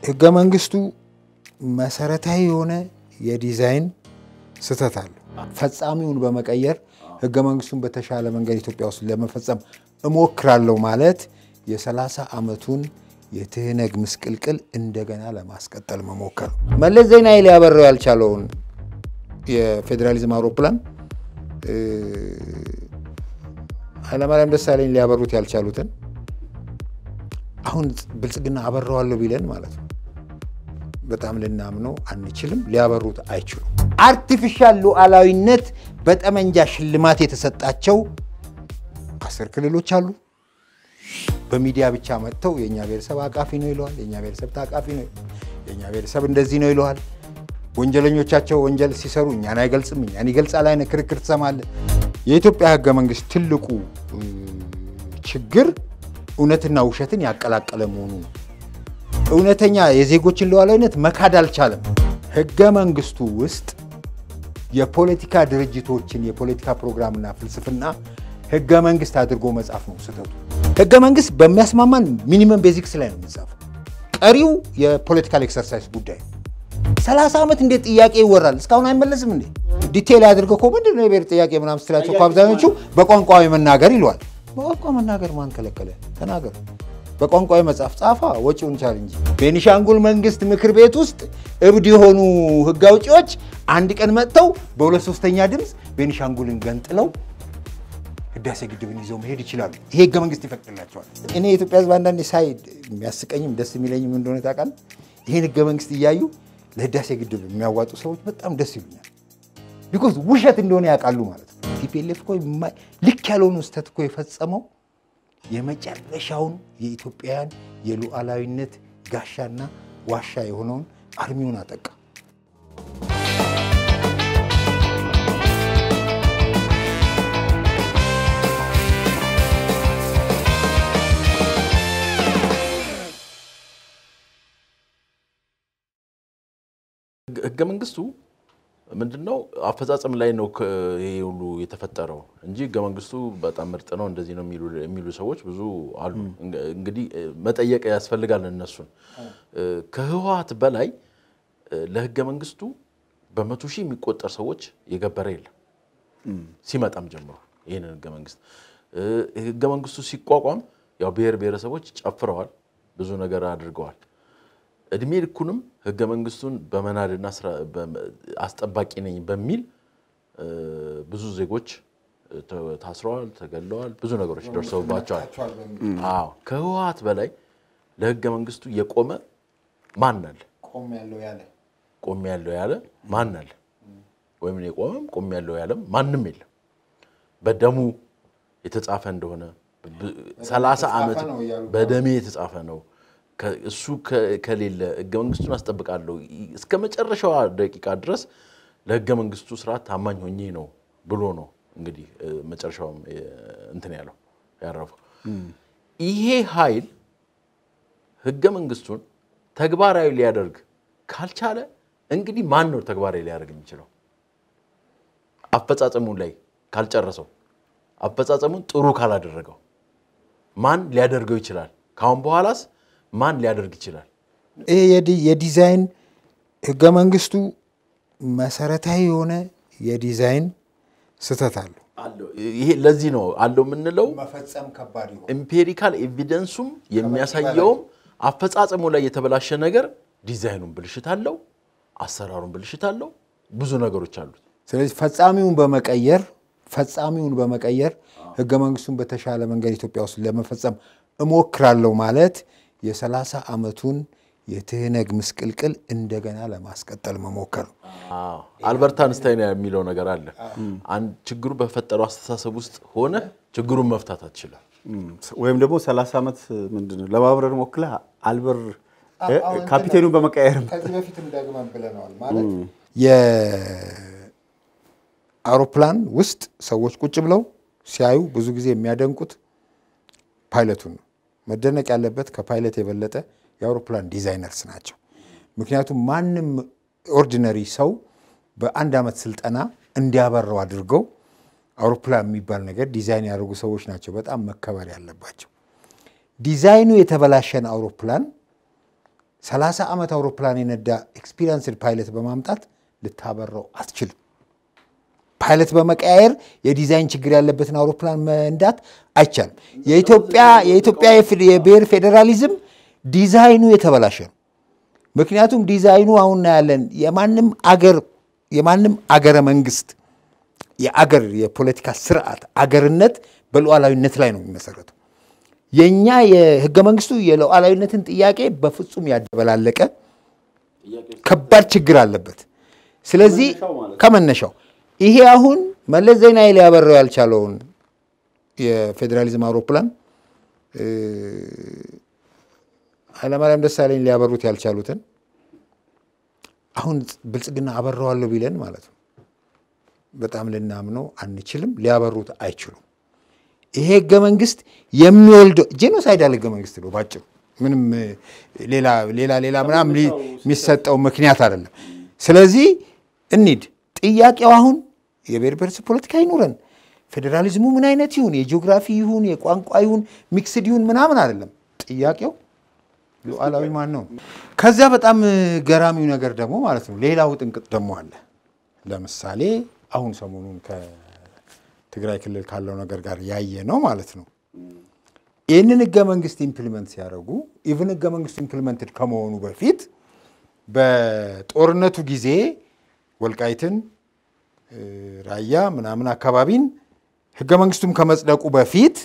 ህገ መንግስቱ መሰረታዊ የሆነ የዲዛይን ስህተት አለው። ፈጻሚውን በመቀየር ህገ መንግስቱን በተሻለ መንገድ ኢትዮጵያ ውስጥ ለመፈጸም እሞክራለሁ ማለት የሰላሳ ዓመቱን የትህነግ ምስቅልቅል እንደገና ለማስቀጠል መሞከር ነው። መለስ ዜናዊ ሊያበረው ያልቻለውን የፌዴራሊዝም አውሮፕላን ኃይለማርያም ደሳለኝ ሊያበሩት ያልቻሉትን አሁን ብልጽግና አበረዋለሁ ቢለን ማለት ነው በጣም ልናምነው አንችልም። ሊያበሩት አይችሉም። አርቲፊሻል ሉዓላዊነት በጠመንጃ ሽልማት የተሰጣቸው አስር ክልሎች አሉ። በሚዲያ ብቻ መጥተው የእኛ ብሔረሰብ አቃፊ ነው ይለዋል። የእኛ ብሔረሰብ ታቃፊ ነው፣ የእኛ ብሔረሰብ እንደዚህ ነው ይለዋል። ወንጀለኞቻቸው ወንጀል ሲሰሩ እኛን አይገልጽም፣ እኛን ይገልጻል አይነት ክርክር ትሰማለህ። የኢትዮጵያ ህገ መንግስት ትልቁ ችግር እውነትና ውሸትን ያቀላቀለ መሆኑ ነው። እውነተኛ የዜጎችን ሉዓላዊነት መካድ አልቻለም። ህገ መንግስቱ ውስጥ የፖለቲካ ድርጅቶችን የፖለቲካ ፕሮግራምና ፍልስፍና ህገ መንግስት አድርጎ መጻፍ ነው ስህተቱ። ህገ መንግስት በሚያስማማን ሚኒመም ቤዚክስ ላይ ነው የሚጻፈው። ቀሪው የፖለቲካል ኤክሰርሳይዝ ጉዳይ ነው። ሰላሳ ዓመት እንዴት ጥያቄ ይወራል? እስካሁን አይመለስም እንዴ? ዲቴይል ያድርገው እኮ ምንድን ነው የብሔር ጥያቄ ምናምን ስትላቸው እኮ አብዛኞቹ በቋንቋዊ መናገር ይለዋል። በቋንቋ መናገር ማን ከለከለ? ተናገር። በቋንቋዊ መጽሐፍ ጻፋ፣ ወጪውን ቻል እንጂ። ቤኒሻንጉል መንግስት ምክር ቤት ውስጥ እብድ የሆኑ ህግ አውጪዎች አንድ ቀን መጥተው በሁለት ሶስተኛ ድምፅ ቤኒሻንጉልን ገንጥለው ህዳሴ ግድብን ይዘው መሄድ ይችላሉ። ይሄ ህገ መንግስት ይፈቅድላቸዋል። እኔ የኢትዮጵያ ህዝብ አንዳንዴ ሳይ የሚያስቀኝም ደስ የሚለኝም እንደሆነ ታውቃለህ። ይህን ህገ መንግስት እያዩ ለህዳሴ ግድብ የሚያዋጡ ሰዎች በጣም ደስ ይሉኛል። ቢኮዝ ውሸት እንደሆነ ያውቃሉ ማለት ነው። ቲፒኤልኤፍ እኮ ልክ ያልሆኑ ስህተት እኮ የፈጸመው የመጨረሻውን የኢትዮጵያውያን የሉዓላዊነት ጋሻና ዋሻ የሆነውን አርሚውን አጠቃ። ህገ መንግስቱ ምንድነው አፈጻጸም ላይ ነው ይሄ ሁሉ የተፈጠረው እንጂ ህገ መንግስቱ በጣም ምርጥ ነው እንደዚህ ነው የሚሉ ሰዎች ብዙ አሉ። እንግዲህ መጠየቅ ያስፈልጋል እነሱን። ከህወሓት በላይ ለህገ መንግስቱ በመቶ ሺህ የሚቆጠር ሰዎች የገበረ የለም ሲመጣም ጀምሮ ይህንን ህገ መንግስት ህገ መንግስቱ ሲቋቋም ያው ብሔር ብሔረሰቦች ጨፍረዋል፣ ብዙ ነገር አድርገዋል። እድሜ ልኩንም ህገ መንግስቱን በመናድና አስጠባቂ ነኝ በሚል ብዙ ዜጎች ታስረዋል፣ ተገለዋል፣ ብዙ ነገሮች ደርሰውባቸዋል። አዎ ከህወሓት በላይ ለህገ መንግስቱ የቆመ ማን አለ? ቆም ያለው ያለ ማን አለ? ወይም የቆመም ቆም ያለው ያለም ማንም የለም። በደሙ የተጻፈ እንደሆነ ሰላሳ ዓመት በደሜ የተጻፈ ነው እሱ ከሌለ ህገ መንግስቱን አስጠብቃለሁ እስከ መጨረሻዋ ደቂቃ ድረስ ለህገ መንግስቱ ስርዓት ታማኝ ሆኜ ነው ብሎ ነው እንግዲህ መጨረሻውም እንትን ያለው ያረፈው። ይሄ ኃይል ህገ መንግስቱን ተግባራዊ ሊያደርግ ካልቻለ እንግዲህ ማን ነው ተግባራዊ ሊያደርግ የሚችለው? አፈጻጸሙ ላይ ካልጨረሰው፣ አፈጻጸሙን ጥሩ ካላደረገው ማን ሊያደርገው ይችላል? ካሁን በኋላስ ማን ሊያደርግ ይችላል? ይሄ የዲዛይን ህገ መንግስቱ መሰረታዊ የሆነ የዲዛይን ስህተት አለው። ይሄ ለዚህ ነው አለው የምንለው። መፈጸም ከባድ ይሆን ኤምፔሪካል ኤቪደንሱም የሚያሳየውም አፈጻጸሙ ላይ የተበላሸ ነገር ዲዛይኑን ብልሽት አለው፣ አሰራሩን ብልሽት አለው፣ ብዙ ነገሮች አሉት። ስለዚህ ፈጻሚውን በመቀየር ፈጻሚውን በመቀየር ህገ መንግስቱን በተሻለ መንገድ ኢትዮጵያ ውስጥ ለመፈጸም እሞክራለሁ ማለት የሰላሳ ዓመቱን የትህነግ ምስቅልቅል እንደገና ለማስቀጠል መሞከር ነው። አልበርት አንስታይን የሚለው ነገር አለ። አንድ ችግሩ በፈጠረው አስተሳሰብ ውስጥ ሆነ ችግሩን መፍታት አትችልም። ወይም ደግሞ 30 ዓመት ምንድን ነው ለማብረር ሞክለህ አልበር ካፒቴኑን በመቀየር ከዚህ በፊትም ደግመን ብለነዋል። ማለት የአውሮፕላን ውስጥ ሰዎች ቁጭ ብለው ሲያዩ ብዙ ጊዜ የሚያደንቁት ፓይለቱን ነው። መደነቅ ያለበት ከፓይለት የበለጠ የአውሮፕላን ዲዛይነርስ ናቸው። ምክንያቱም ማንም ኦርዲነሪ ሰው በአንድ ዓመት ስልጠና እንዲያበረው አድርገው አውሮፕላን የሚባል ነገር ዲዛይን ያደርጉ ሰዎች ናቸው በጣም መከበር ያለባቸው። ዲዛይኑ የተበላሸን አውሮፕላን ሰላሳ ዓመት አውሮፕላን የነዳ ኤክስፒሪንስድ ፓይለት በማምጣት ልታበረው አትችልም። ፓይለት በመቀያየር የዲዛይን ችግር ያለበትን አውሮፕላን መንዳት አይቻልም። የኢትዮጵያ የኢትዮጵያ የብሔር ፌዴራሊዝም ዲዛይኑ የተበላሸ ነው። ምክንያቱም ዲዛይኑ አሁን እናያለን የማንም አገር የማንም አገረ መንግስት የአገር የፖለቲካ ስርዓት አገርነት በሉዓላዊነት ላይ ነው የሚመሰረተው። የእኛ የህገ መንግስቱ የሉዓላዊነትን ጥያቄ በፍጹም ያደበላለቀ ከባድ ችግር አለበት። ስለዚህ ከመነሻው ይሄ አሁን መለስ ዜናዊ ሊያበረው ያልቻለውን የፌዴራሊዝም አውሮፕላን ኃይለማርያም ደሳለኝ ሊያበሩት ያልቻሉትን አሁን ብልጽግና አበረዋለሁ ቢለን ማለት ነው በጣም ልናምነው አንችልም። ሊያበሩት አይችሉም። ይሄ ህገ መንግስት የሚወልደው ጄኖሳይዳል ህገ መንግስት ነው ባጭሩ። ምንም ሌላ ሌላ ሌላ ምናምን የሚሰጠው ምክንያት አይደለም። ስለዚህ እንሂድ። ጥያቄው አሁን የብሔር ብሔረሰብ ፖለቲካ ይኑረን፣ ፌዴራሊዝሙ ምን አይነት ይሁን፣ የጂኦግራፊ ይሁን፣ የቋንቋ ይሁን፣ ሚክስድ ይሁን ምናምን አይደለም ጥያቄው ሉዓላዊ ማን ነው? ከዚያ በጣም ገራሚው ነገር ደግሞ ማለት ነው ሌላው ጥንቅጥ ደግሞ አለ። ለምሳሌ አሁን ሰሞኑን ከትግራይ ክልል ካለው ነገር ጋር ያየ ነው ማለት ነው። ይህንን ህገ መንግስት ኢምፕሊመንት ሲያደርጉ ኢቭን ህገ መንግስቱ ኢምፕሊመንትድ ከመሆኑ በፊት በጦርነቱ ጊዜ ወልቃይትን፣ ራያ ምናምን አካባቢን ህገ መንግስቱም ከመጽደቁ በፊት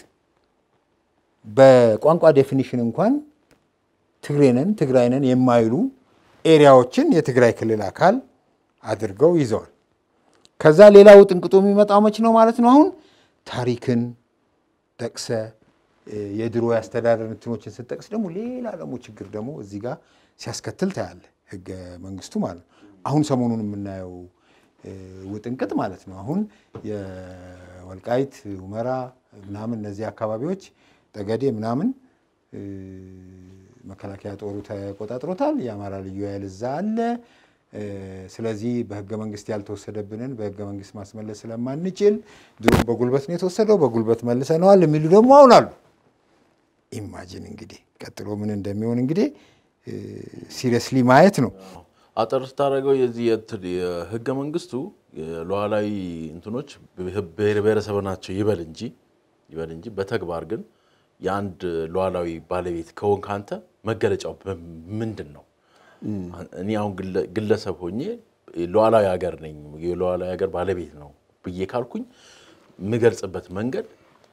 በቋንቋ ዴፊኒሽን እንኳን ትግሬንን ትግራይንን የማይሉ ኤሪያዎችን የትግራይ ክልል አካል አድርገው ይዘዋል። ከዛ ሌላው ጥንቅጦ የሚመጣው መች ነው ማለት ነው። አሁን ታሪክን ጠቅሰ የድሮ የአስተዳደር እንትኖችን ስጠቅስ ደግሞ ሌላ ደግሞ ችግር ደግሞ እዚህ ጋር ሲያስከትል ታያለ ህገ መንግስቱ ማለት ነው። አሁን ሰሞኑን የምናየው ውጥንቅጥ ማለት ነው። አሁን የወልቃይት ሁመራ ምናምን እነዚህ አካባቢዎች ጠገዴ ምናምን መከላከያ ጦሩ ተቆጣጥሮታል። የአማራ ልዩ ኃይል እዛ አለ። ስለዚህ በህገ መንግስት ያልተወሰደብንን በህገ መንግስት ማስመለስ ስለማንችል ድሮ በጉልበት ነው የተወሰደው፣ በጉልበት መልሰነዋል የሚሉ ደግሞ አሁን አሉ። ኢማጂን እንግዲህ ቀጥሎ ምን እንደሚሆን እንግዲህ ሲሪየስሊ ማየት ነው። አጠር ስታደርገው የዚህ የህገ መንግስቱ ሉዓላዊ እንትኖች ብሔር ብሔረሰብ ናቸው ይበል እንጂ ይበል እንጂ በተግባር ግን የአንድ ሉዓላዊ ባለቤት ከሆንክ አንተ መገለጫው ምንድን ነው? እኔ አሁን ግለሰብ ሆኜ ሉዓላዊ ሀገር ነኝ የሉዓላዊ ሀገር ባለቤት ነው ብዬ ካልኩኝ የምገልጽበት መንገድ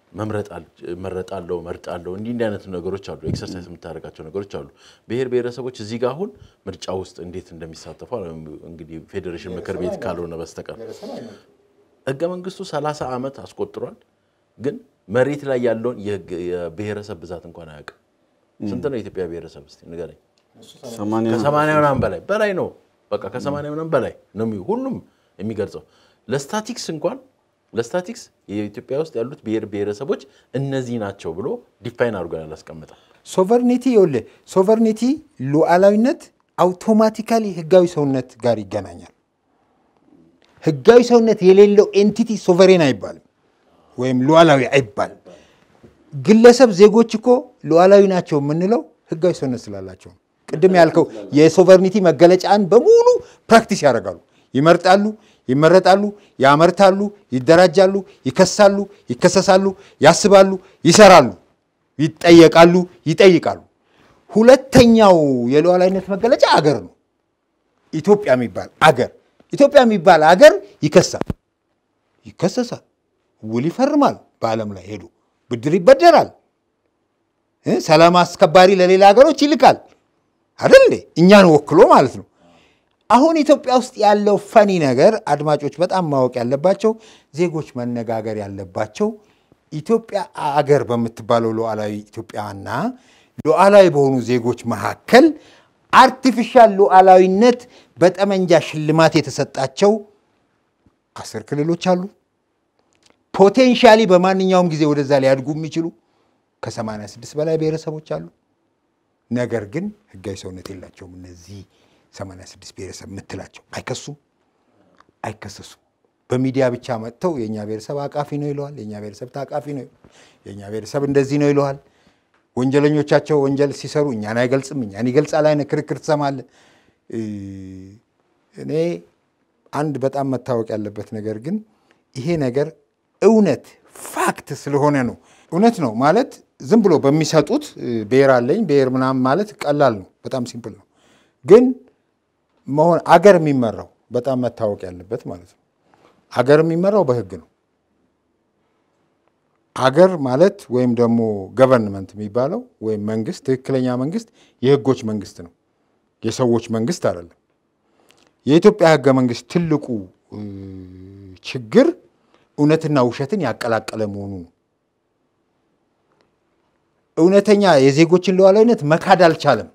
መረጣለሁ፣ መርጣለሁ እንዲህ እንዲህ አይነት ነገሮች አሉ። ኤክሰርሳይዝ የምታደርጋቸው ነገሮች አሉ። ብሔር ብሔረሰቦች እዚህ ጋር አሁን ምርጫ ውስጥ እንዴት እንደሚሳተፉ እንግዲህ ፌዴሬሽን ምክር ቤት ካልሆነ በስተቀር ህገ መንግስቱ ሰላሳ ዓመት አስቆጥሯል። ግን መሬት ላይ ያለውን የብሔረሰብ ብዛት እንኳን አያውቅም። ስንት ነው የኢትዮጵያ ብሔረሰብ እስኪ ንገረኝ። ከሰማንያ ምናምን በላይ በላይ ነው። በቃ ከሰማንያ ምናምን በላይ ነው ሁሉም የሚገልጸው። ለስታቲክስ እንኳን ለስታቲክስ የኢትዮጵያ ውስጥ ያሉት ብሔር ብሔረሰቦች እነዚህ ናቸው ብሎ ዲፋይን አድርጎ ያላስቀምጠ ሶቨርኒቲ ይኸውልህ፣ ሶቨርኒቲ ሉዓላዊነት አውቶማቲካሊ ህጋዊ ሰውነት ጋር ይገናኛል። ህጋዊ ሰውነት የሌለው ኤንቲቲ ሶቨሬን አይባልም ወይም ሉዓላዊ አይባልም። ግለሰብ ዜጎች እኮ ሉዓላዊ ናቸው የምንለው ህጋዊ ሰውነት ስላላቸው ነው። ቅድም ያልከው የሶቨርኒቲ መገለጫን በሙሉ ፕራክቲስ ያደርጋሉ። ይመርጣሉ፣ ይመረጣሉ፣ ያመርታሉ፣ ይደራጃሉ፣ ይከሳሉ፣ ይከሰሳሉ፣ ያስባሉ፣ ይሰራሉ፣ ይጠየቃሉ፣ ይጠይቃሉ። ሁለተኛው የሉዓላዊነት መገለጫ አገር ነው። ኢትዮጵያ የሚባል አገር ኢትዮጵያ የሚባል አገር ይከሳል፣ ይከሰሳል፣ ውል ይፈርማል፣ በዓለም ላይ ሄዱ ብድር ይበደራል፣ ሰላም አስከባሪ ለሌላ ሀገሮች ይልካል። አይደል እኛን ወክሎ ማለት ነው። አሁን ኢትዮጵያ ውስጥ ያለው ፈኒ ነገር አድማጮች በጣም ማወቅ ያለባቸው ዜጎች መነጋገር ያለባቸው ኢትዮጵያ አገር በምትባለው ሉዓላዊ ኢትዮጵያና ሉዓላዊ በሆኑ ዜጎች መካከል አርቲፊሻል ሉዓላዊነት በጠመንጃ ሽልማት የተሰጣቸው አስር ክልሎች አሉ። ፖቴንሻሊ በማንኛውም ጊዜ ወደዛ ሊያድጉ የሚችሉ ከ86 በላይ ብሔረሰቦች አሉ። ነገር ግን ህጋዊ ሰውነት የላቸውም። እነዚህ 86 ብሔረሰብ የምትላቸው አይከሱም፣ አይከሰሱም። በሚዲያ ብቻ መጥተው የእኛ ብሔረሰብ አቃፊ ነው ይለዋል፣ የእኛ ብሔረሰብ ታቃፊ ነው፣ የእኛ ብሔረሰብ እንደዚህ ነው ይለዋል። ወንጀለኞቻቸው ወንጀል ሲሰሩ እኛን አይገልጽም፣ እኛን ይገልጻል አይነት ክርክር ትሰማለህ። እኔ አንድ በጣም መታወቅ ያለበት ነገር ግን ይሄ ነገር እውነት ፋክት ስለሆነ ነው። እውነት ነው ማለት ዝም ብሎ በሚሰጡት ብሔር አለኝ ብሔር ምናምን ማለት ቀላል ነው፣ በጣም ሲምፕል ነው። ግን መሆን አገር የሚመራው በጣም መታወቅ ያለበት ማለት ነው። አገር የሚመራው በህግ ነው። አገር ማለት ወይም ደግሞ ገቨርንመንት የሚባለው ወይም መንግስት፣ ትክክለኛ መንግስት የህጎች መንግስት ነው፣ የሰዎች መንግስት አይደለም። የኢትዮጵያ ህገ መንግስት ትልቁ ችግር እውነትና ውሸትን ያቀላቀለ መሆኑ ነው። እውነተኛ የዜጎችን ሉዓላዊነት መካድ አልቻለም።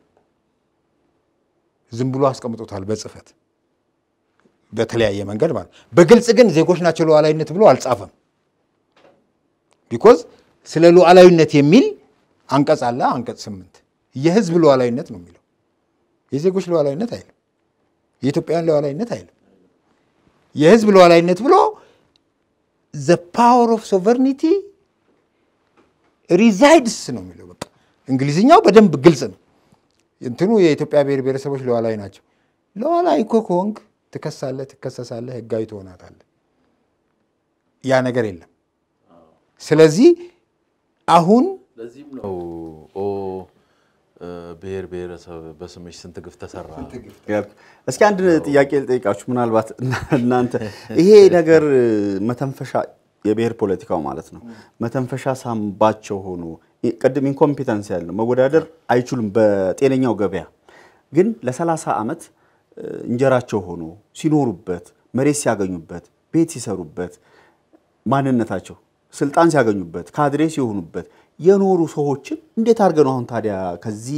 ዝም ብሎ አስቀምጦታል በጽፈት በተለያየ መንገድ ማለት በግልጽ ግን ዜጎች ናቸው ሉዓላዊነት ብሎ አልጻፈም። ቢኮዝ ስለ ሉዓላዊነት የሚል አንቀጽ አለ። አንቀጽ ስምንት የህዝብ ሉዓላዊነት ነው የሚለው የዜጎች ሉዓላዊነት አይልም። የኢትዮጵያውያን ሉዓላዊነት አይልም። የህዝብ ሉዓላዊነት ብሎ ዘ ፓወር ኦፍ ሶቨርኒቲ ሪዛይድስ ነው የሚለው። በቃ እንግሊዝኛው በደንብ ግልጽ ነው። እንትኑ የኢትዮጵያ ብሔር ብሔረሰቦች ሉዓላዊ ናቸው። ሉዓላዊ እኮ ከሆንክ ትከሳለህ፣ ትከሰሳለህ፣ ህጋዊ ትሆናታለህ። ያ ነገር የለም። ስለዚህ አሁን ለዚህም ነው ኦ ብሔር ብሔረሰብ በስምሽ ስንት ግፍ ተሰራ። እስኪ አንድ ጥያቄ ልጠይቃችሁ። ምናልባት እናንተ ይሄ ነገር መተንፈሻ የብሔር ፖለቲካው ማለት ነው መተንፈሻ ሳምባቸው ሆኖ ቅድም ኢንኮምፒተንስ ያለው መወዳደር አይችሉም በጤነኛው ገበያ ግን ለ30 ዓመት እንጀራቸው ሆኖ ሲኖሩበት መሬት ሲያገኙበት ቤት ሲሰሩበት ማንነታቸው ስልጣን ሲያገኙበት ካድሬ ሲሆኑበት የኖሩ ሰዎችን እንዴት አድርገን አሁን ታዲያ ከዚህ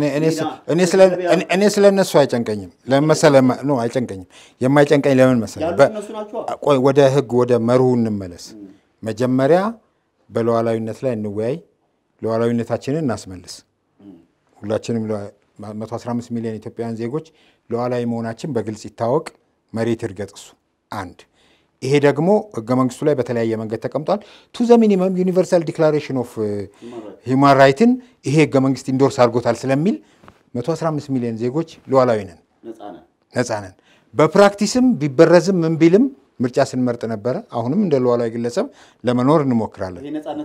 እኔ ስለ እነሱ አይጨንቀኝም። ለምን መሰለህ? ነው አይጨንቀኝም። የማይጨንቀኝ ለምን መሰለህ? ቆይ ወደ ህግ ወደ መርሁ እንመለስ። መጀመሪያ በሉዓላዊነት ላይ እንወያይ፣ ሉዓላዊነታችንን እናስመልስ። ሁላችንም 115 ሚሊዮን ኢትዮጵያውያን ዜጎች ሉዓላዊ መሆናችን በግልጽ ይታወቅ፣ መሬት ይርገጥ። እሱ አንድ ይሄ ደግሞ ህገ መንግስቱ ላይ በተለያየ መንገድ ተቀምጧል። ቱ ዘ ሚኒመም ዩኒቨርሳል ዲክላሬሽን ኦፍ ሂውማን ራይትን ይሄ ህገ መንግስት ኢንዶርስ አድርጎታል ስለሚል 115 ሚሊዮን ዜጎች ሉዓላዊ ነን፣ ነፃ ነን። በፕራክቲስም ቢበረዝም ምን ቢልም ምርጫ ስንመርጥ ነበረ። አሁንም እንደ ሉዓላዊ ግለሰብ ለመኖር እንሞክራለን።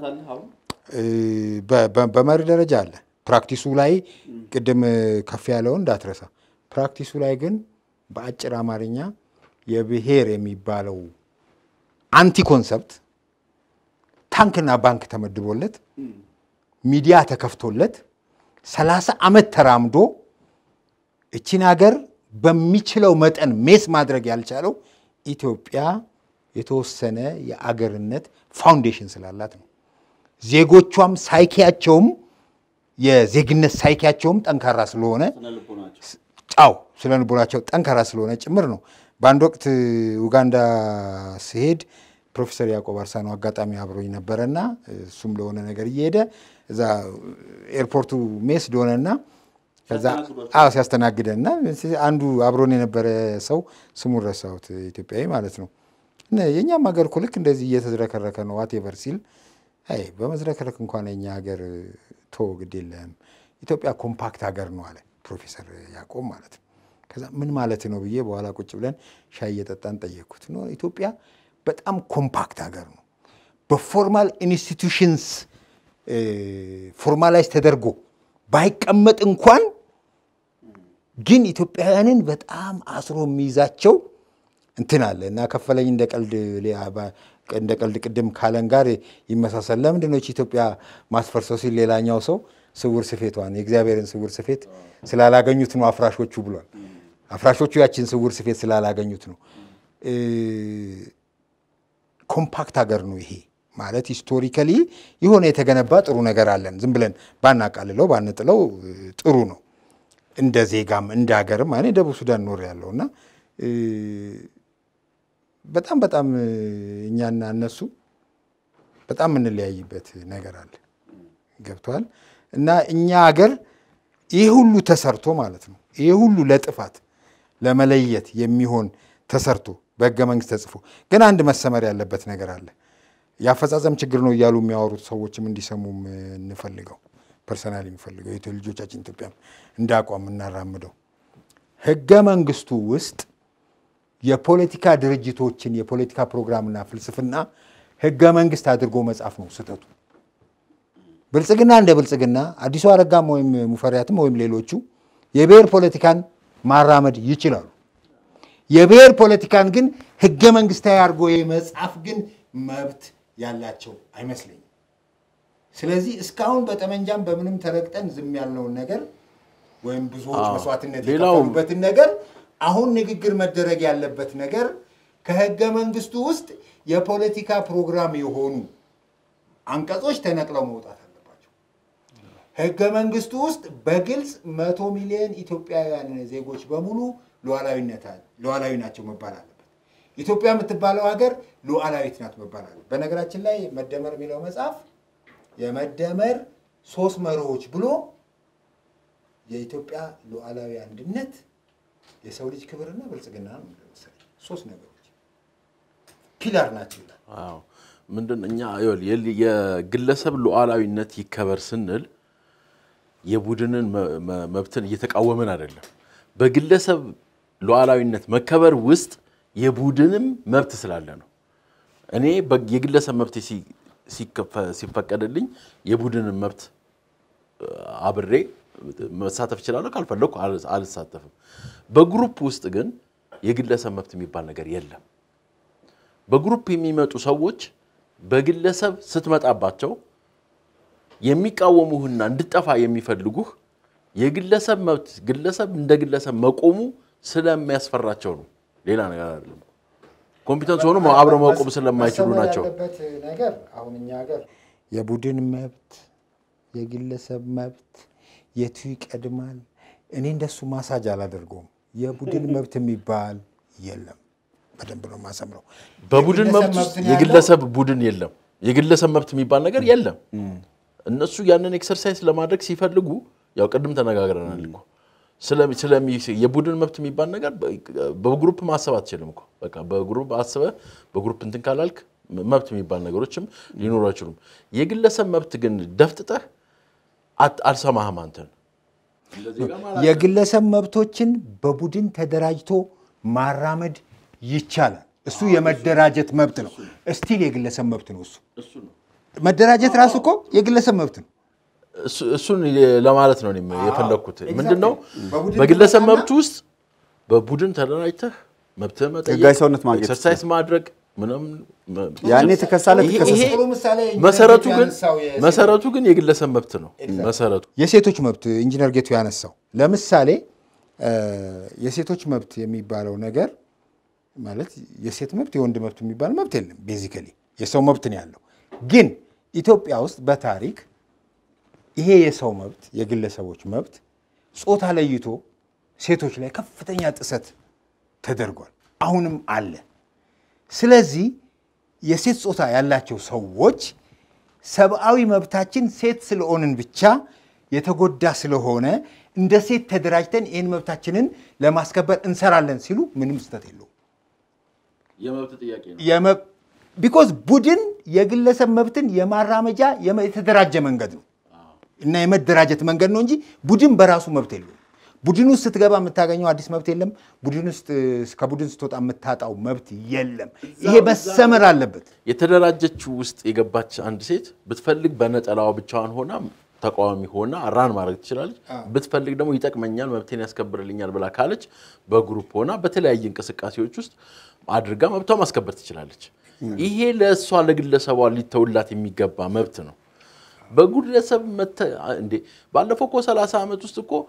በመሪ ደረጃ አለ። ፕራክቲሱ ላይ ቅድም ከፍ ያለውን እንዳትረሳ። ፕራክቲሱ ላይ ግን በአጭር አማርኛ የብሔር የሚባለው አንቲ ኮንሰፕት ታንክና ባንክ ተመድቦለት ሚዲያ ተከፍቶለት ሰላሳ ዓመት ተራምዶ እቺን ሀገር በሚችለው መጠን ሜስ ማድረግ ያልቻለው ኢትዮጵያ የተወሰነ የአገርነት ፋውንዴሽን ስላላት ነው። ዜጎቿም ሳይኪያቸውም የዜግነት ሳይኪያቸውም ጠንካራ ስለሆነ ጫው ስለ ልቦናቸው ጠንካራ ስለሆነ ጭምር ነው። በአንድ ወቅት ኡጋንዳ ስሄድ ፕሮፌሰር ያዕቆብ አርሳኖ አጋጣሚ አብሮኝ ነበረና እሱም ለሆነ ነገር እየሄደ እዛ ኤርፖርቱ ሜስ ዶነና ከዛ አዎ ሲያስተናግደንና አንዱ አብሮን የነበረ ሰው ስሙን ረሳሁት፣ ኢትዮጵያዊ ማለት ነው። የእኛም ሀገር እኮ ልክ እንደዚህ እየተዝረከረከ ነው ዋቴቨር ሲል አይ በመዝረከረክ እንኳን የኛ ሀገር ቶ ግድ የለም ኢትዮጵያ ኮምፓክት ሀገር ነው አለ ፕሮፌሰር ያዕቆብ ማለት ነው። ከዛ ምን ማለት ነው ብዬ በኋላ ቁጭ ብለን ሻይ እየጠጣን ጠየቅኩት። ኖ ኢትዮጵያ በጣም ኮምፓክት ሀገር ነው። በፎርማል ኢንስቲቱሽንስ ፎርማላይዝ ተደርጎ ባይቀመጥ እንኳን ግን ኢትዮጵያውያንን በጣም አስሮ የሚይዛቸው እንትን አለ እና ከፈለኝ እንደ ቀልድ እንደ ቀልድ ቅድም ካለን ጋር ይመሳሰል። ለምንድን ነው ኢትዮጵያ ማስፈርሰው ሲል ሌላኛው ሰው ስውር ስፌቷን የእግዚአብሔርን ስውር ስፌት ስላላገኙት ነው አፍራሾቹ ብሏል። አፍራሾቹ ያችን ስውር ስፌት ስላላገኙት ነው። ኮምፓክት ሀገር ነው ይሄ ማለት ሂስቶሪካሊ የሆነ የተገነባ ጥሩ ነገር አለን። ዝም ብለን ባናቃልለው ባንጥለው ጥሩ ነው። እንደ ዜጋም እንደ ሀገርም እኔ ደቡብ ሱዳን ኖር ያለው እና በጣም በጣም እኛና እነሱ በጣም የምንለያይበት ነገር አለ። ገብተዋል። እና እኛ ሀገር ይህ ሁሉ ተሰርቶ ማለት ነው ይህ ሁሉ ለጥፋት ለመለየት የሚሆን ተሰርቶ በህገ መንግስት ተጽፎ ግን አንድ መሰመር ያለበት ነገር አለ። የአፈጻጸም ችግር ነው እያሉ የሚያወሩት ሰዎችም እንዲሰሙም እንፈልገው ፐርሰናል የሚፈልገው የኢትዮ ልጆቻችን ኢትዮጵያ እንደ አቋም የምናራምደው ህገ መንግስቱ ውስጥ የፖለቲካ ድርጅቶችን የፖለቲካ ፕሮግራምና ፍልስፍና ህገ መንግስት አድርጎ መጻፍ ነው ስህተቱ። ብልጽግና እንደ ብልጽግና አዲሱ አረጋም ወይም ሙፈሪያትም ወይም ሌሎቹ የብሔር ፖለቲካን ማራመድ ይችላሉ። የብሔር ፖለቲካን ግን ህገ መንግስታዊ አድርጎ የመጻፍ ግን መብት ያላቸው አይመስለኝም። ስለዚህ እስካሁን በጠመንጃም በምንም ተረግጠን ዝም ያልነውን ነገር ወይም ብዙዎች አዎ። መስዋዕትነት ሌላው- የከፈሉበትን ነገር አሁን ንግግር መደረግ ያለበት ነገር ከህገ መንግስቱ ውስጥ የፖለቲካ ፕሮግራም የሆኑ አንቀጾች ተነቅለው መውጣት አለባቸው። ህገ መንግስቱ ውስጥ በግልጽ መቶ ሚሊዮን ኢትዮጵያውያን ዜጎች በሙሉ ሉዓላዊነት አለ- ሉዓላዊ ናቸው መባል አለበት። ኢትዮጵያ የምትባለው ሀገር ሉዓላዊት ናት መባል አለበት። በነገራችን ላይ መደመር የሚለው መጽሐፍ የመደመር ሶስት መርሆች ብሎ የኢትዮጵያ ሉዓላዊ አንድነት፣ የሰው ልጅ ክብርና ብልጽግና ነው የሚለው መሰለኝ። ሶስት ነገሮች ፒላር ናቸው ይላል። አዎ ምንድን እኛ ይኸውልህ የል- የግለሰብ ሉዓላዊነት ይከበር ስንል የቡድንን መ- መ- መብትን እየተቃወምን አይደለም። በግለሰብ ሉዓላዊነት መከበር ውስጥ የቡድንም መብት ስላለ ነው። እኔ በ- የግለሰብ መብት ሲ- ሲከፈ- ሲፈቀድልኝ የቡድንን መብት እ፣ አብሬ መሳተፍ እችላለሁ። ካልፈለኩ አል- አልሳተፍም። በግሩፕ ውስጥ ግን የግለሰብ መብት የሚባል ነገር የለም። በግሩፕ የሚመጡ ሰዎች በግለሰብ ስትመጣባቸው የሚቃወሙህና እንድጠፋ የሚፈልጉህ የግለሰብ መብት ግለሰብ እንደ ግለሰብ መቆሙ ስለሚያስፈራቸው ነው። ሌላ ነገር አይደለም። ኮምፒተንስ ሆኖ አብረው መቆም ስለማይችሉ መሰመር ናቸው። ያለበት ነገር አሁን እኛ ሀገር የቡድን መብት፣ የግለሰብ መብት የቱ ይቀድማል? እኔ እንደሱ ማሳጅ አላደርገውም። የቡድን መብት የሚባል የለም። በደንብ ነው የማሰምረው። በቡድን የግለሰብ መብት ውስጥ መብት ነው ያለው። የግለሰብ ቡድን የለም። የግለሰብ መብት የሚባል ነገር የለም። እነሱ ያንን ኤክሰርሳይዝ ለማድረግ ሲፈልጉ ያው ቅድም ተነጋግረናል እኮ ስለሚ- ስለሚ- የቡድን መብት የሚባል ነገር በ- በግሩፕ ማሰብ አትችልም እኮ በቃ በግሩፕ አስበህ በግሩፕ እንትን ካላልክ መብት የሚባል ነገሮችም ሊኖሩ አይችሉም። የግለሰብ መብት ግን ደፍጥጠህ አት- አልሰማህም አንተን የግለሰብ መብቶችን በቡድን ተደራጅቶ ማራመድ ይቻላል። እሱ የመደራጀት መብት ነው። እስቲል የግለሰብ መብት ነው። እሱ መደራጀት ራሱ እኮ የግለሰብ መብት ነው። እሱ- እሱን ለማለት ነው እኔም የፈለግኩት። exactly. ምንድን ነው በቡድን በግለሰብ ትመጣና- መብት ውስጥ በቡድን ተደራጅተህ መብትህ መጠየቅ፣ ህጋዊ ሰውነት ማግኘት ኤክሰርሳይዝ ማድረግ ምናምን መ- ያኔ ትከሳለህ፣ ይሄ- ትከሰሳለህ። ይሄ ጥሩ ምሳሌ ኢንጂነር መሰረቱ ጌቱ ግን ያነሳው የሴቶች- መሰረቱ ግን የግለሰብ መብት ነው። መሰረቱ የሴቶች መብት ኢንጂነር ጌቱ ያነሳው ለምሳሌ እ፣ የሴቶች መብት የሚባለው ነገር ማለት የሴት መብት የወንድ መብት የሚባል መብት የለም። ቤዚካሊ የሰው መብት ነው ያለው። ግን ኢትዮጵያ ውስጥ በታሪክ ይሄ የሰው መብት የግለሰቦች መብት ጾታ ለይቶ ሴቶች ላይ ከፍተኛ ጥሰት ተደርጓል። አሁንም አለ። ስለዚህ የሴት ጾታ ያላቸው ሰዎች ሰብአዊ መብታችን ሴት ስለሆንን ብቻ የተጎዳ ስለሆነ እንደ ሴት ተደራጅተን ይህን መብታችንን ለማስከበር እንሰራለን ሲሉ ምንም ስህተት የለውም። የመብት ጥያቄ ነው። ቢኮዝ ቡድን የግለሰብ መብትን የማራመጃ የመ- የተደራጀ መንገድ ነው እና የመደራጀት መንገድ ነው እንጂ ቡድን በራሱ መብት የለውም። ቡድን ውስጥ ስትገባ የምታገኘው አዲስ መብት የለም። ቡድን ውስጥ ከቡድን ስትወጣ የምታጣው መብት የለም። ይሄ መሰመር አለበት። የተደራጀችው ውስጥ የገባች አንድ ሴት ብትፈልግ በነጠላዋ ብቻዋን ሆና ተቃዋሚ ሆና ራን ማድረግ ትችላለች። ብትፈልግ ደግሞ ይጠቅመኛል፣ መብቴን ያስከብርልኛል ብላ ካለች በግሩፕ ሆና በተለያየ እንቅስቃሴዎች ውስጥ አድርጋ መብቷ ማስከበር ትችላለች። ይሄ ለእሷ ለግለሰቧ ሊተውላት የሚገባ መብት ነው። በግለሰብ መተ እንዴ ባለፈው እኮ 30 ዓመት ውስጥ እኮ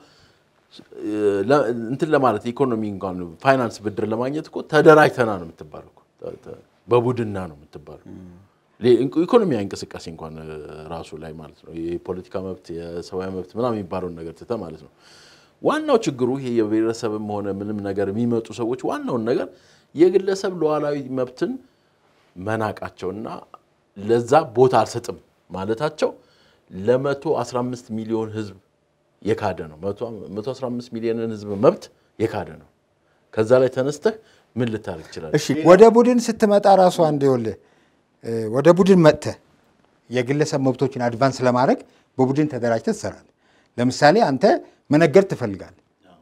ለ- እንትን ለማለት ኢኮኖሚ እንኳን ፋይናንስ ብድር ለማግኘት እኮ ተደራጅተና ነው የምትባለው እኮ። ተ- ተ- በቡድና ነው የምትባለው። ሌ- ኢኮኖሚያዊ እንቅስቃሴ እንኳን እ፣ ራሱ ላይ ማለት ነው የፖለቲካ መብት የሰብአዊ መብት ምናምን የሚባለውን ነገር ትተህ ማለት ነው። ዋናው ችግሩ ይሄ የብሔረሰብም ሆነ ምንም ነገር የሚመጡ ሰዎች ዋናውን ነገር የግለሰብ ሉዓላዊ መብትን መናቃቸውና ለዛ ቦታ አልሰጥም ማለታቸው ለመቶ 15 ሚሊዮን ህዝብ የካደ ነው። መቶ 15 ሚሊዮንን ህዝብ መብት የካደ ነው። ከዛ ላይ ተነስተህ ምን ልታደርግ ትችላለህ? እሺ ወደ ቡድን ስትመጣ ራሱ አንድ ይኸውልህ እ፣ ወደ ቡድን መጥተህ የግለሰብ መብቶችን አድቫንስ ለማድረግ በቡድን ተደራጅተህ ትሰራለህ። ለምሳሌ አንተ መነገድ ትፈልጋለህ።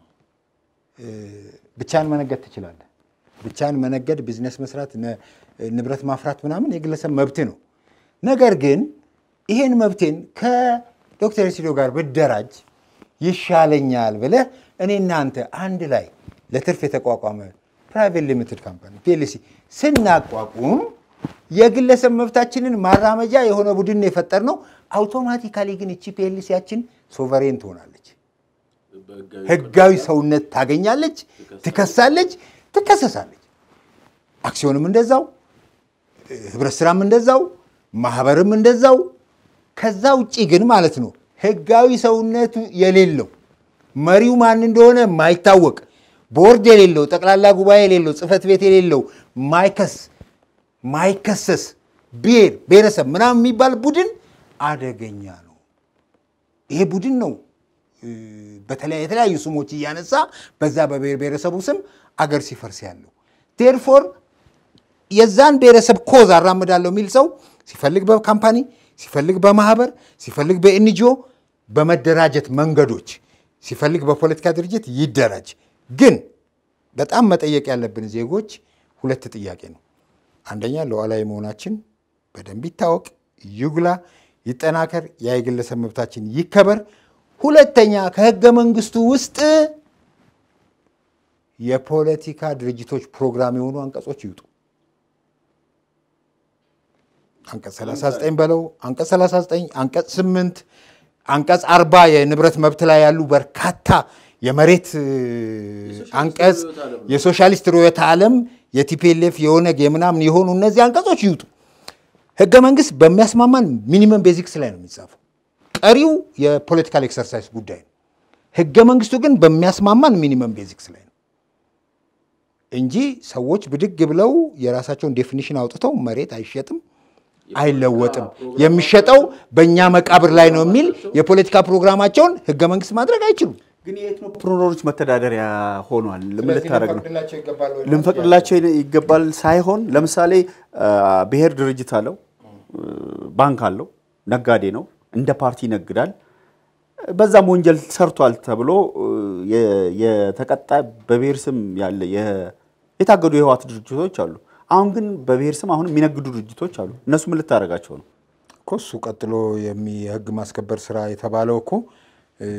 ብቻን መነገድ ትችላለህ። ብቻን መነገድ፣ ቢዝነስ መስራት፣ ነ- ንብረት ማፍራት ምናምን የግለሰብ መብት ነው። ነገር ግን ይሄን መብቴን ከዶክተር ሲዶ ጋር ብደራጅ ይሻለኛል ብለህ እኔና አንተ አንድ ላይ ለትርፍ የተቋቋመ ፕራይቬት ሊሚትድ ካምፓኒ ፒኤልሲ ስናቋቁም የግለሰብ መብታችንን ማራመጃ የሆነ ቡድን የፈጠር ነው። አውቶማቲካሊ ግን እቺ ፒኤልሲያችን ሶቨሬን ትሆናለች። ህጋዊ ሰውነት ታገኛለች፣ ትከሳለች፣ ትከሰሳለች። አክሲዮንም እንደዛው፣ ህብረት ስራም እንደዛው፣ ማህበርም እንደዛው። ከዛ ውጭ ግን ማለት ነው ህጋዊ ሰውነቱ የሌለው መሪው ማን እንደሆነ ማይታወቅ ቦርድ የሌለው ጠቅላላ ጉባኤ የሌለው ጽህፈት ቤት የሌለው ማይከስ ማይከሰስ ብሔር ብሔረሰብ ምናምን የሚባል ቡድን አደገኛ ነው። ይሄ ቡድን ነው እ፣ በተለያ- የተለያዩ ስሞች እያነሳ በዛ በብሔር ብሔረሰቡ ስም አገር ሲፈርስ ያለው ቴርፎር የዛን ብሔረሰብ ኮዝ አራምዳለሁ የሚል ሰው ሲፈልግ በካምፓኒ ሲፈልግ በማህበር ሲፈልግ በኤንጂኦ በመደራጀት መንገዶች ሲፈልግ በፖለቲካ ድርጅት ይደራጅ። ግን በጣም መጠየቅ ያለብን ዜጎች ሁለት ጥያቄ ነው። አንደኛ ሉዓላዊ መሆናችን በደንብ ይታወቅ፣ ይጉላ፣ ይጠናከር፣ ያ የግለሰብ መብታችን ይከበር። ሁለተኛ ከህገ መንግስቱ ውስጥ የፖለቲካ ድርጅቶች ፕሮግራም የሆኑ አንቀጾች ይውጡ። አንቀጽ 39 በለው አንቀጽ 39 አንቀጽ 8 አንቀጽ 40 የንብረት መብት ላይ ያሉ በርካታ የመሬት እ፣ አንቀጽ የሶሻሊስት ርዕዮተ ዓለም የቲፒኤልኤፍ የኦነግ የምናምን የሆኑ እነዚህ አንቀጾች ይውጡ። ህገ መንግስት በሚያስማማን ሚኒመም ቤዚክስ ላይ ነው የሚጻፈው። ቀሪው የፖለቲካል ኤክሰርሳይዝ ጉዳይ ነው። ህገ መንግስቱ ግን በሚያስማማን ሚኒመም ቤዚክስ ላይ ነው እንጂ ሰዎች ብድግ ብለው የራሳቸውን ዴፊኒሽን አውጥተው መሬት አይሸጥም አይለወጥም፣ የሚሸጠው በእኛ መቃብር ላይ ነው የሚል የፖለቲካ ፕሮግራማቸውን ህገ መንግስት ማድረግ አይችሉም። ግን የኤትኖፕሮነሮች መተዳደሪያ ሆኗል። ምን ልታደርግ ነው? ልንፈቅድላቸው ይገባል ሳይሆን ለምሳሌ አ፣ ብሔር ድርጅት አለው፣ ባንክ አለው፣ ነጋዴ ነው፣ እንደ ፓርቲ ይነግዳል። በዛም ወንጀል ሰርቷል ተብሎ የ- የተቀጣ በብሔር ስም ያለ የ- የታገዱ የህወሓት ድርጅቶች አሉ። አሁን ግን በብሔር ስም አሁን የሚነግዱ ድርጅቶች አሉ። እነሱ ምን ልታደርጋቸው ነው? እኮ እሱ ቀጥሎ የሚ- የህግ ማስከበር ስራ የተባለው እኮ እ፣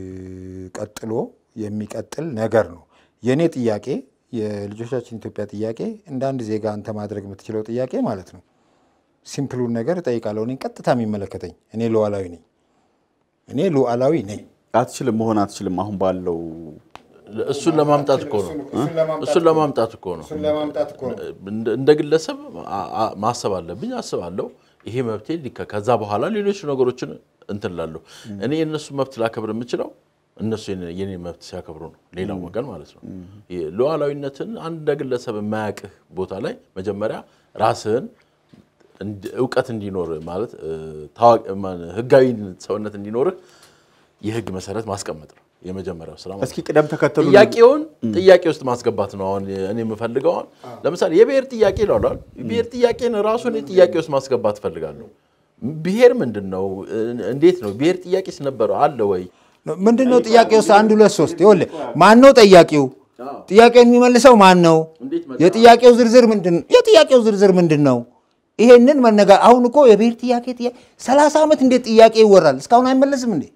ቀጥሎ የሚቀጥል ነገር ነው። የእኔ ጥያቄ የልጆቻችን ኢትዮጵያ ጥያቄ እንደ አንድ ዜጋ አንተ ማድረግ የምትችለው ጥያቄ ማለት ነው። ሲምፕሉን ነገር እጠይቃለሁ። እኔ ቀጥታ የሚመለከተኝ እኔ ሉዓላዊ ነኝ። እኔ ሉዓላዊ ነኝ። አትችልም፣ መሆን አትችልም። አሁን ባለው እሱን ለማምጣት እኮ ነው። እሱን ለማምጣት እኮ ነው። ለማምጣት እኮ ነው። እንደ- እንደ ግለሰብ አ- አ- ማሰብ አለብኝ፣ አስባለሁ። ይሄ መብቴ ሊከ- ከዛ በኋላ ሌሎች ነገሮችን እንትን እላለሁ። እኔ የእነሱ መብት ላከብር የምችለው እነሱ የኔ- የኔ መብት ሲያከብሩ ነው። ሌላው ወገን ማለት ነው። ይሄ ሉዓላዊነትን አንድ እንደ ግለሰብ የማያውቅህ ቦታ ላይ መጀመሪያ ራስህን እንድ- እውቀት እንዲኖር ማለት እ፣ ታዋቂ ማን- ህጋዊ ሰውነት እንዲኖርህ የህግ መሰረት ማስቀመጥ ነው የመጀመሪያው ስራ ማለት ነው። እስኪ ቅደም ተከተሉ ጥያቄውን ጥያቄ ውስጥ ማስገባት ነው። አሁን እኔ የምፈልገው አሁን ለምሳሌ የብሔር ጥያቄ ይላል። ብሔር ጥያቄን ራሱ እኔ ጥያቄ ውስጥ ማስገባት እፈልጋለሁ። ብሔር ምንድን ነው? እንዴት ነው? ብሔር ጥያቄስ ነበረው አለ ወይ? ምንድን ነው ጥያቄ ውስጥ አንድ ሁለት ሶስት ይኸውልህ፣ ማን ነው ጠያቂው? ጥያቄውን የሚመልሰው ማን ነው? የጥያቄው ዝርዝር ምንድን የጥያቄው ዝርዝር ምንድን ነው? ይሄንን መነጋ አሁን እኮ የብሔር ጥያቄ ጥያቄ ሰላሳ ዓመት እንዴት ጥያቄ ይወራል? እስካሁን አይመለስም እንዴ?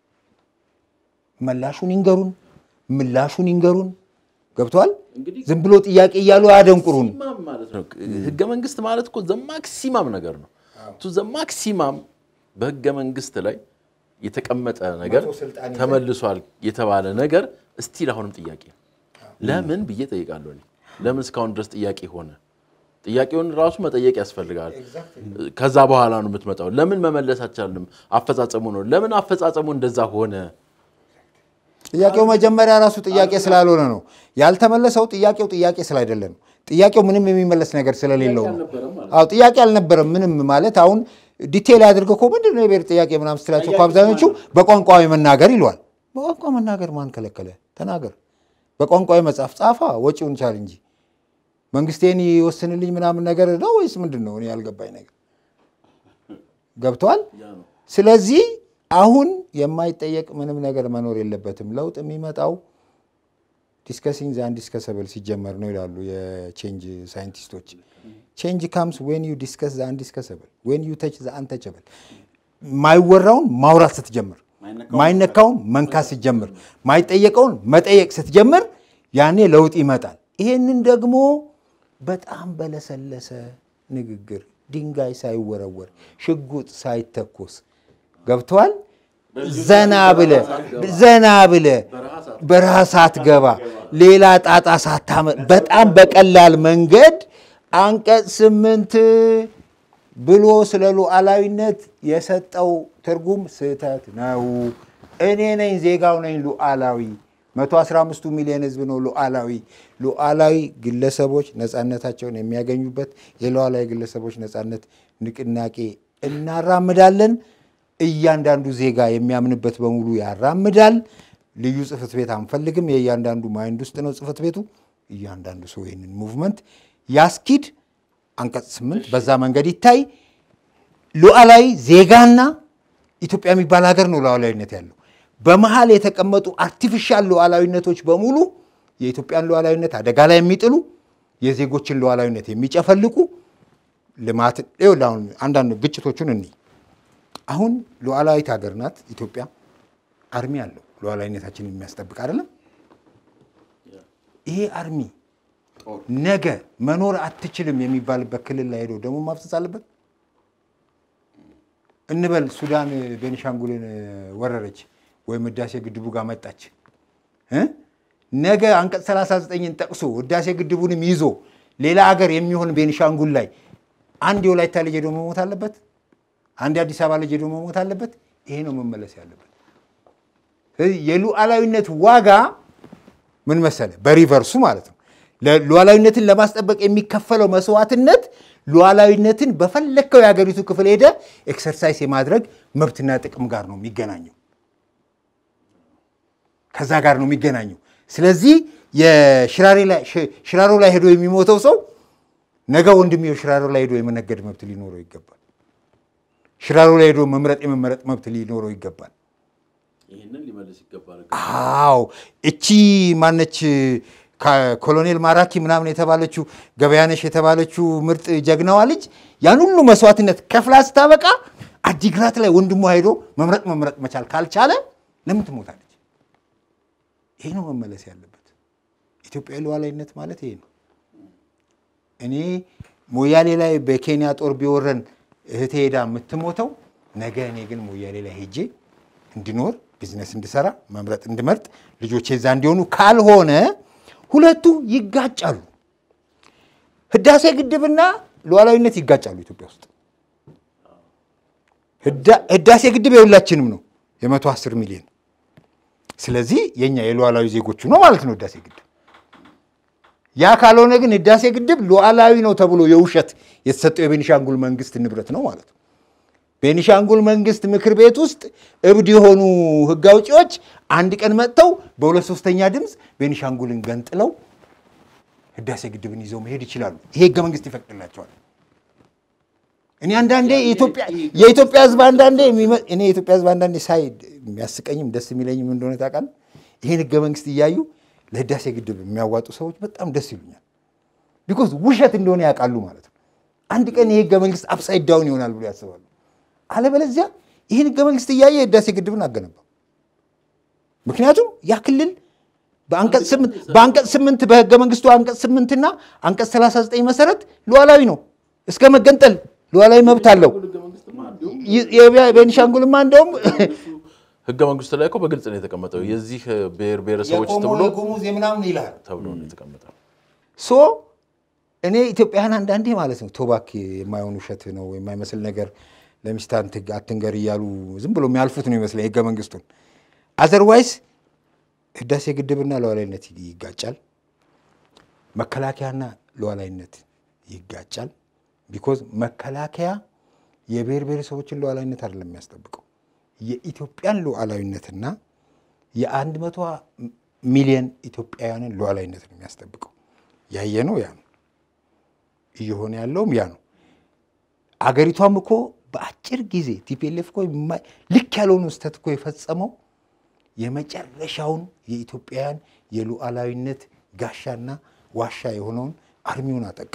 መላሹን ይንገሩን፣ ምላሹን ይንገሩን። ገብቷል? ዝም ብሎ ጥያቄ እያሉ አያደንቁሩን። ማክሲማም ማለት ነው። ህገ መንግስት ማለት እኮ ዘማክሲማም ነገር ነው። ቱ ዘማክሲማም በህገ መንግስት ላይ የተቀመጠ ነገር ተመልሷል የተባለ ነገር እስቲል አሁንም ጥያቄ ነው። ለምን ብዬ ጠይቃለሁ። እኔ ለምን እስካሁን ድረስ ጥያቄ ሆነ? ጥያቄውን ራሱ መጠየቅ ያስፈልጋል። ከዛ በኋላ ነው የምትመጣው። ለምን መመለስ አልቻልንም? አፈጻጸሙ ነው። ለምን አፈጻጸሙ እንደዛ ሆነ? ጥያቄው መጀመሪያ ራሱ ጥያቄ ስላልሆነ ነው ያልተመለሰው። ጥያቄው ጥያቄ ስላይደለ ነው። ጥያቄው ምንም የሚመለስ ነገር ስለሌለው ነው። አዎ ጥያቄ አልነበረም ምንም ማለት አሁን ዲቴል አድርገው እኮ ምንድን ነው የብሔር ጥያቄ ምናምን ስትላቸው እኮ አብዛኞቹ በቋንቋዊ መናገር ይለዋል። በቋንቋ መናገር ማን ከለከለ? ተናገር። በቋንቋዊ መጽሐፍ ጻፋ፣ ወጪውን ቻል እንጂ መንግስቴን ይወስንልኝ ምናምን ነገር ነው ወይስ ምንድን ነው? እኔ ያልገባኝ ነገር ገብተዋል። ስለዚህ አሁን የማይጠየቅ ምንም ነገር መኖር የለበትም። ለውጥ የሚመጣው ዲስከሲንግ ዘ አንዲስከሰብል ሲጀመር ነው ይላሉ የቼንጅ ሳይንቲስቶች። ቼንጅ ካምስ ዌን ዩ ዲስከስ ዘ አንዲስከሰብል ዌን ዩ ተች ዘ አንተቸብል። ማይወራውን ማውራት ስትጀምር፣ ማይነካውን መንካት ስትጀምር፣ ማይጠየቀውን መጠየቅ ስትጀምር ያኔ ለውጥ ይመጣል። ይሄንን ደግሞ በጣም በለሰለሰ ንግግር ድንጋይ ሳይወረወር ሽጉጥ ሳይተኮስ ገብተዋል። ዘና ብለ ዘና ብለ በረሃ ሳትገባ ሌላ ጣጣ ሳታመ በጣም በቀላል መንገድ አንቀጽ ስምንት ብሎ ስለ ሉዓላዊነት የሰጠው ትርጉም ስህተት ነው። እኔ ነኝ ዜጋው ነኝ ሉዓላዊ 115ቱ ሚሊዮን ህዝብ ነው ሉዓላዊ። ሉዓላዊ ግለሰቦች ነፃነታቸውን የሚያገኙበት የሉዓላዊ ግለሰቦች ነፃነት ንቅናቄ እናራምዳለን። እያንዳንዱ ዜጋ የሚያምንበት በሙሉ ያራምዳል። ልዩ ጽሕፈት ቤት አንፈልግም። የእያንዳንዱ ማይንድ ውስጥ ነው ጽሕፈት ቤቱ። እያንዳንዱ ሰው ይህንን ሙቭመንት ያስኪድ። አንቀጽ ስምንት በዛ መንገድ ይታይ። ሉዓላዊ ዜጋና ኢትዮጵያ የሚባል ሀገር ነው ሉዓላዊነት ያለው። በመሀል የተቀመጡ አርቲፊሻል ሉዓላዊነቶች በሙሉ የኢትዮጵያን ሉዓላዊነት አደጋ ላይ የሚጥሉ የዜጎችን ሉዓላዊነት የሚጨፈልቁ ልማት አሁን አንዳንድ ግጭቶቹን እኒ አሁን ሉዓላዊት ሀገር ናት ኢትዮጵያ። አርሚ አለው ሉዓላዊነታችንን የሚያስጠብቅ አይደለም። ይሄ አርሚ ነገ መኖር አትችልም የሚባልበት ክልል ላይ ሄዶ ደግሞ ማፍሰስ አለበት እንበል። ሱዳን ቤኒሻንጉልን ወረረች ወይም ህዳሴ ግድቡ ጋር መጣች እ ነገ አንቀጽ 39ን ጠቅሶ ህዳሴ ግድቡንም ይዞ ሌላ ሀገር የሚሆን ቤኒሻንጉል ላይ አንድ የወላይታ ልጅ ሄዶ መሞት አለበት? አንድ የአዲስ አበባ ልጅ ሄዶ መሞት አለበት? ይሄ ነው መመለስ ያለበት። ስለዚህ የሉዓላዊነት ዋጋ ምን መሰለ? በሪቨርሱ ማለት ነው። ሉዓላዊነትን ለማስጠበቅ የሚከፈለው መስዋዕትነት ሉዓላዊነትን በፈለግከው የሀገሪቱ ክፍል ሄደ ኤክሰርሳይዝ የማድረግ መብትና ጥቅም ጋር ነው የሚገናኘው። ከዛ ጋር ነው የሚገናኘው። ስለዚህ ሽራሮ ላይ ሄዶ የሚሞተው ሰው ነገ ወንድሜው ሽራሮ ላይ ሄዶ የመነገድ መብት ሊኖረው ይገባል። ሽራሮ ላይ ሄዶ መምረጥ የመመረጥ መብት ሊኖረው ይገባል። ይህንን ሊመልስ ይገባል። አዎ እቺ ማነች ኮሎኔል ማራኪ ምናምን የተባለችው ገበያነሽ የተባለችው ምርጥ ጀግናዋ ልጅ ያን ሁሉ መስዋዕትነት ከፍላ ስታበቃ አዲግራት ላይ ወንድሟ ሄዶ መምረጥ መምረጥ መቻል ካልቻለ ለምን ትሞታለች? ይሄ ነው መመለስ ያለበት። ኢትዮጵያዊ ሉዓላዊነት ማለት ይሄ ነው። እኔ ሞያሌ ላይ በኬንያ ጦር ቢወረን እህቴ ሄዳ የምትሞተው ነገ እኔ ግን ሞያሌ ላይ ሄጄ እንድኖር ቢዝነስ እንድሰራ መምረጥ እንድመርጥ ልጆቼ እዛ እንዲሆኑ ካልሆነ ሁለቱ ይጋጫሉ። ህዳሴ ግድብና ሉዓላዊነት ይጋጫሉ ኢትዮጵያ ውስጥ። ህዳሴ ግድብ የሁላችንም ነው የመቶ አስር ሚሊዮን ስለዚህ የኛ የሉዓላዊ ዜጎቹ ነው ማለት ነው ህዳሴ ግድብ። ያ ካልሆነ ግን ህዳሴ ግድብ ሉዓላዊ ነው ተብሎ የውሸት የተሰጠው የቤኒሻንጉል መንግስት ንብረት ነው ማለት ነው። ቤኒሻንጉል መንግስት ምክር ቤት ውስጥ እብድ የሆኑ ህግ አውጪዎች አንድ ቀን መጥተው በሁለት ሶስተኛ ድምፅ ቤኒሻንጉልን ገንጥለው ህዳሴ ግድብን ይዘው መሄድ ይችላሉ። ይሄ ህገ መንግስት ይፈቅድላቸዋል። እኔ አንዳንዴ የኢትዮጵያ ህዝብ አንዳንዴ እኔ የኢትዮጵያ ህዝብ አንዳንዴ ሳይ የሚያስቀኝም ደስ የሚለኝም እንደሆነ ታውቃለህ። ይህን ህገ መንግስት እያዩ ለህዳሴ ግድብ የሚያዋጡ ሰዎች በጣም ደስ ይሉኛል። ቢኮዝ ውሸት እንደሆነ ያውቃሉ ማለት ነው። አንድ ቀን ይህ ህገ መንግስት አፕሳይድ ዳውን ይሆናል ብሎ ያስባሉ። አለበለዚያ ይህን ህገ መንግስት እያየ የህዳሴ ግድብን አገነባ። ምክንያቱም ያ ክልል በአንቀጽ ስምንት በህገ መንግስቱ አንቀጽ ስምንትና አንቀጽ 39 መሰረት ሉዓላዊ ነው እስከ መገንጠል ሉዓላዊ መብት አለው። ቤኒሻንጉልማ እንደውም ህገ መንግስቱ ላይ እኮ በግልጽ ነው የተቀመጠው የዚህ ብሔር ብሔረሰቦች ተብሎ የጉሙዝ የምናምን ይልሃል ተብሎ ነው የተቀመጠው። ሶ እኔ ኢትዮጵያውያን አንዳንዴ ማለት ነው ቶባክ የማይሆን ውሸት ነው የማይመስል ነገር ለሚስት አትንገር እያሉ ዝም ብሎ የሚያልፉት ነው ይመስለኝ ህገ መንግስቱን። አዘርዋይስ ህዳሴ ግድብና ሉዓላዊነት ይጋጫል። መከላከያና ሉዓላዊነት ይጋጫል። ቢኮዝ መከላከያ የብሔር ብሔረሰቦችን ሉዓላዊነት አይደለም የሚያስጠብቀው የኢትዮጵያን ሉዓላዊነትና የአንድ መቶ ሚሊዮን ኢትዮጵያውያንን ሉዓላዊነት ነው የሚያስጠብቀው። ያየ ነው ያ ነው እየሆነ ያለውም ያ ነው። አገሪቷም እኮ በአጭር ጊዜ ቲፒኤልኤፍ እኮ የማ- ልክ ያልሆኑ ስህተት እኮ የፈጸመው የመጨረሻውን የኢትዮጵያውያን የሉዓላዊነት ጋሻና ዋሻ የሆነውን አርሚውን አጠቃ።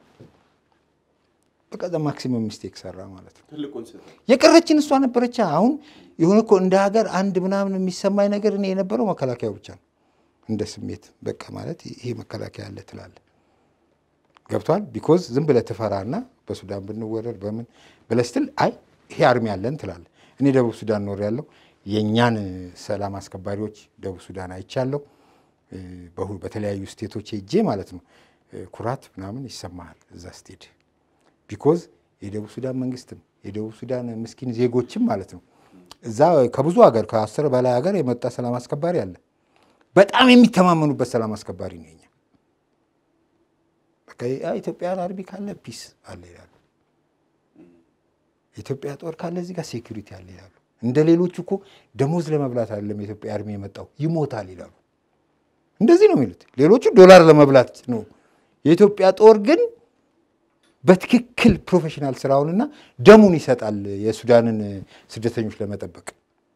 በቃ ማክሲመም ሚስቴክ ሰራ ማለት ነው። የቀረችን እሷ ነበረች። አሁን የሆነ እኮ እንደ ሀገር አንድ ምናምን የሚሰማኝ ነገር እኔ የነበረው መከላከያው ብቻ ነው። እንደ ስሜት በቃ ማለት ይሄ መከላከያ አለ ትላለህ። ገብቷል። ቢኮዝ ዝም ብለህ ትፈራና በሱዳን ብንወረድ በምን ብለህ ስትል አይ ይሄ አርሚ አለን ትላለህ። እኔ ደቡብ ሱዳን ኖር ያለው የእኛን ሰላም አስከባሪዎች ደቡብ ሱዳን አይቻለሁ። እ፣ በሁ- በተለያዩ ስቴቶች ሄጄ ማለት ነው እ፣ ኩራት ምናምን ይሰማሃል እዛ ስትሄድ ቢኮዝ የደቡብ ሱዳን መንግስትም የደቡብ ሱዳን ምስኪን ዜጎችም ማለት ነው እዛ ከብዙ ሀገር ከአስር በላይ ሀገር የመጣ ሰላም አስከባሪ አለ። በጣም የሚተማመኑበት ሰላም አስከባሪ ነው የኛ። በቃ ያ ኢትዮጵያን አርሚ ካለ ፒስ አለ ይላሉ። የኢትዮጵያ ጦር ካለ እዚህ ጋር ሴኩሪቲ አለ ይላሉ። እንደ ሌሎቹ እኮ ደሞዝ ለመብላት አይደለም የኢትዮጵያ አርሚ የመጣው ይሞታል ይላሉ። እንደዚህ ነው የሚሉት። ሌሎቹ ዶላር ለመብላት ነው። የኢትዮጵያ ጦር ግን በትክክል ፕሮፌሽናል ስራውንና ደሙን ይሰጣል የሱዳንን ስደተኞች ለመጠበቅ።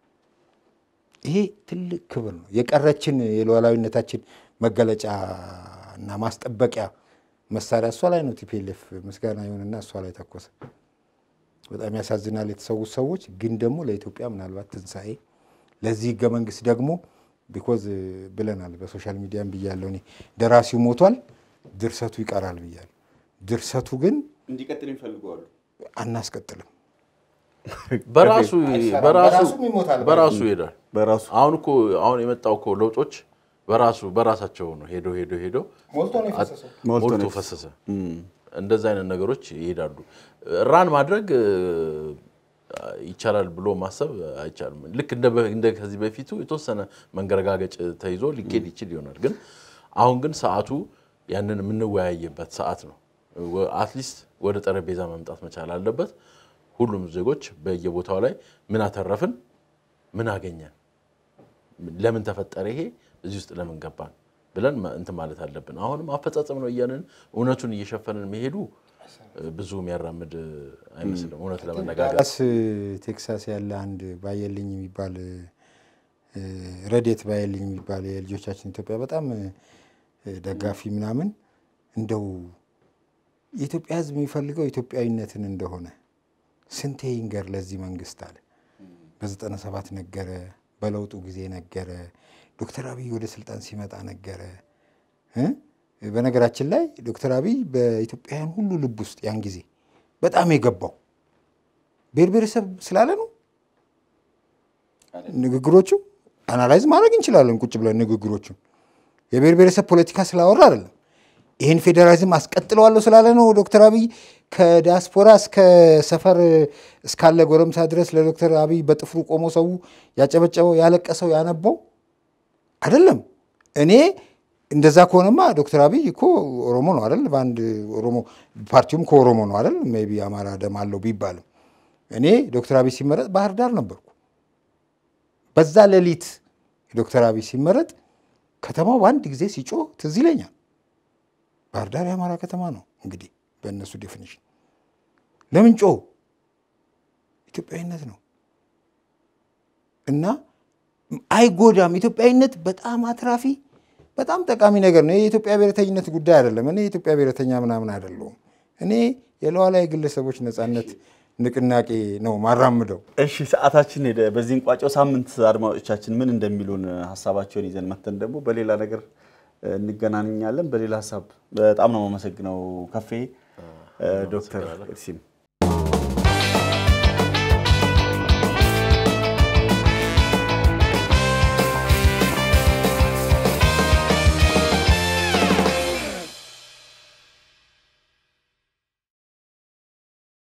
ይሄ ትልቅ ክብር ነው። የቀረችን የሉዓላዊነታችን መገለጫ እና ማስጠበቂያ መሳሪያ እሷ ላይ ነው። ቲፒኤልኤፍ ምስጋና ይሁንና እሷ ላይ ተኮሰ። በጣም ያሳዝናል የተሰዉት ሰዎች። ግን ደግሞ ለኢትዮጵያ ምናልባት ትንሣኤ ለዚህ ህገ መንግስት ደግሞ ቢኮዝ ብለናል፣ በሶሻል ሚዲያም ብያለሁ እኔ ደራሲው ሞቷል፣ ድርሰቱ ይቀራል ብያለሁ። ድርሰቱ ግን እንዲቀጥል ይፈልገዋሉ። አናስቀጥልም። በራሱ አይሰራም። በራሱ በራሱም ይሞታል። በራሱ ይሄዳል። በራሱ አሁን እኮ አሁን የመጣው እኮ ለውጦች በራሱ በራሳቸው ነው ሄዶ ሄዶ ሄዶ ሞልቶ ነው የፈሰሰው። ሞልቶ ሞልቶ ነው ፈሰሰ። እንደዛ አይነት ነገሮች ይሄዳሉ። ራን ማድረግ እ፣ ይቻላል ብሎ ማሰብ አይቻልም። ልክ እንደ በ- እንደ ከዚህ በፊቱ የተወሰነ መንገረጋገጭ ተይዞ ሊኬድ ይችል ይሆናል። ግን አሁን ግን ሰዓቱ ያንን የምንወያይበት ሰዓት ነው። አትሊስት ወደ ጠረጴዛ መምጣት መቻል አለበት። ሁሉም ዜጎች በየቦታው ላይ ምን አተረፍን፣ ምን አገኘን፣ ለምን ተፈጠረ ይሄ እዚህ ውስጥ ለምን ገባን ብለን ማ- እንትን ማለት አለብን። አሁንም አፈጻጸም ነው እያንን እውነቱን እየሸፈንን መሄዱ እ፣ ብዙ የሚያራምድ አይመስልም። እውነት ለመነጋገር ዳላስ ቴክሳስ ያለ አንድ ባየልኝ የሚባል እ፣ ረዴት ባየልኝ የሚባል የልጆቻችን ኢትዮጵያ በጣም እ፣ ደጋፊ ምናምን እንደው የኢትዮጵያ ሕዝብ የሚፈልገው ኢትዮጵያዊነትን እንደሆነ ስንቴ ይንገር ለዚህ መንግስት አለ። በዘጠና ሰባት ነገረ፣ በለውጡ ጊዜ ነገረ፣ ዶክተር አብይ ወደ ስልጣን ሲመጣ ነገረ እ? በነገራችን ላይ ዶክተር አብይ በኢትዮጵያውያን ሁሉ ልብ ውስጥ ያን ጊዜ በጣም የገባው ብሔር ብሔረሰብ ስላለ ነው። ንግግሮቹ አናላይዝ ማድረግ እንችላለን ቁጭ ብለን ንግግሮቹን። የብሔር ብሔረሰብ ፖለቲካ ስላወራ አይደለም። ይህን ፌዴራሊዝም አስቀጥለዋለሁ ስላለ ነው ዶክተር አብይ ከዲያስፖራ እስከ ሰፈር እስካለ ጎረምሳ ድረስ ለዶክተር አብይ በጥፍሩ ቆሞ ሰው ያጨበጨበው፣ ያለቀሰው፣ ያነባው አይደለም። እኔ እንደዛ ከሆነማ ዶክተር አብይ እኮ ኦሮሞ ነው አይደል? በአንድ ኦሮሞ ፓርቲውም ከኦሮሞ ነው አይደል? ሜይ ቢ አማራ ደም አለው ቢባልም እኔ ዶክተር አብይ ሲመረጥ ባህር ዳር ነበርኩ። በዛ ሌሊት ዶክተር አብይ ሲመረጥ ከተማው በአንድ ጊዜ ሲጮህ ትዝ ይለኛል። ባህር ዳር የአማራ ከተማ ነው እንግዲህ በእነሱ ዴፊኒሽን። ለምን ጮህ? ኢትዮጵያዊነት ነው እና አይጎዳም። ኢትዮጵያዊነት በጣም አትራፊ በጣም ጠቃሚ ነገር ነው። የኢትዮጵያ ብሔረተኝነት ጉዳይ አይደለም። እኔ የኢትዮጵያ ብሔረተኛ ምናምን አይደለሁም። እኔ የሉዓላዊ ግለሰቦች ነፃነት ንቅናቄ ነው ማራምደው። እሺ ሰዓታችን ሄደ። በዚህን ቋጨው ሳምንት አድማጮቻችን ምን እንደሚሉን ሀሳባቸውን ይዘን መተን ደግሞ በሌላ ነገር እንገናኛለን። በሌላ ሀሳብ በጣም ነው የማመሰግነው ከፌ ዶክተር ኤርሲም